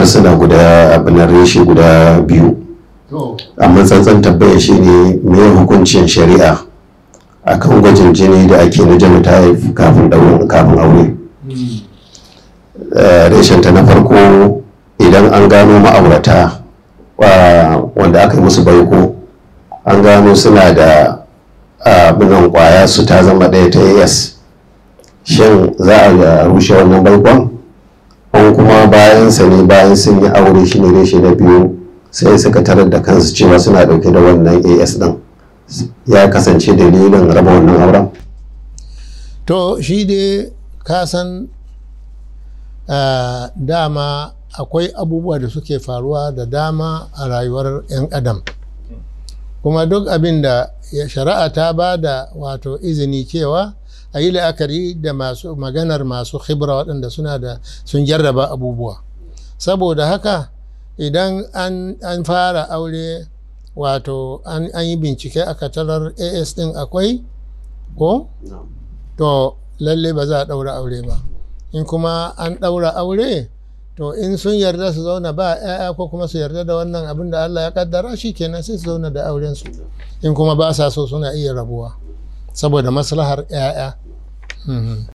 suna guda abin reshe guda biyu amma tsantsan tabbaya shi ne me hukuncin shari'a akan gwajin jini da ake na genotype kafin ɗaurin kafin aure reshen ta na farko idan an gano ma'aurata wanda aka yi musu baiko an gano suna da abinan kwaya su ta zama ɗaya ta as shin za a rushe wannan baikon an kuma bayan sa ne bayan sun yi aure shi ne reshe na biyu sai suka tarar da kansu cewa suna ɗauke da wannan as ɗin ya kasance dalilin raba wannan auren to shi dai ka san dama akwai abubuwa da suke faruwa da dama a rayuwar 'yan adam kuma duk abin da shari'a ta ba da wato izini cewa a yi la'akari da masu maganar masu khibra waɗanda suna da sun jarraba abubuwa saboda haka idan an fara aure wato an yi bincike aka tarar as ɗin akwai ko to lalle ba za a ɗaura aure ba in kuma an ɗaura aure to in sun yarda su zauna ba 'ya'ya ko kuma su yarda da wannan abin da Allah ya kaddara shi kenan sai su zauna da auren su in kuma ba sa so suna iya rabuwa saboda maslahar 'ya'ya